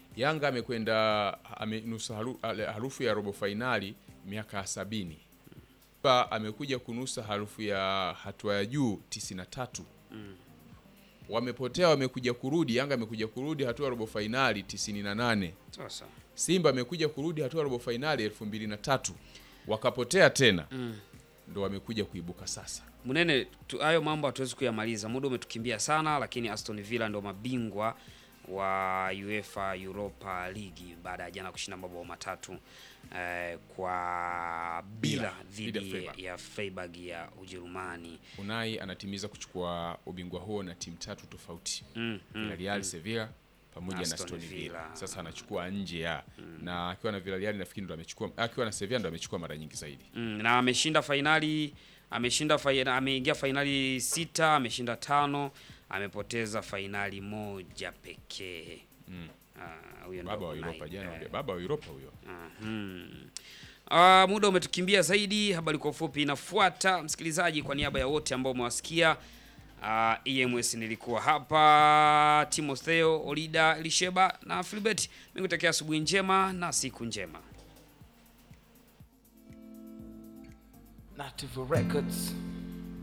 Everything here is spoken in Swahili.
Yanga amekwenda amenusa haru, ale- harufu ya robo fainali miaka ya sabini. Simba amekuja kunusa harufu ya hatua ya juu 93. Wamepotea wamekuja kurudi, Yanga amekuja kurudi hatua ya robo fainali 98. Sasa Simba amekuja kurudi hatua ya robo fainali 2003. Wakapotea tena. Ndo wamekuja kuibuka sasa. Munene, tu- hayo mambo hatuwezi kuyamaliza, muda umetukimbia sana, lakini Aston Villa ndio mabingwa wa UEFA Europa League baada ya jana kushinda mabao matatu eh, kwa bila Dhidi ya dhidi Freiburg. ya Freiburg ya Ujerumani. Unai anatimiza kuchukua ubingwa huo na timu tatu tofauti. Mm, mm, Villarreal, Sevilla pamoja na Aston Aston Villa. Villa. Sasa anachukua nje ya na akiwa na Villarreal nafikiri ndo amechukua, akiwa na Sevilla ndo amechukua mara nyingi zaidi. Mm, na ameshinda fainali ameshinda fainali, ameingia fainali sita, ameshinda tano, amepoteza fainali moja pekee. Ah, huyo ndo Baba wa Unai, Europa jana, eh. baba wa Europa huyo. Mhm. Ah, muda umetukimbia zaidi. Habari kwa ufupi inafuata. Msikilizaji, kwa niaba ya wote ambao umewasikia, ah, EMS nilikuwa hapa, Timotheo Olida Lisheba na Filbert. Nikutakia asubuhi njema na siku njema. Native Records.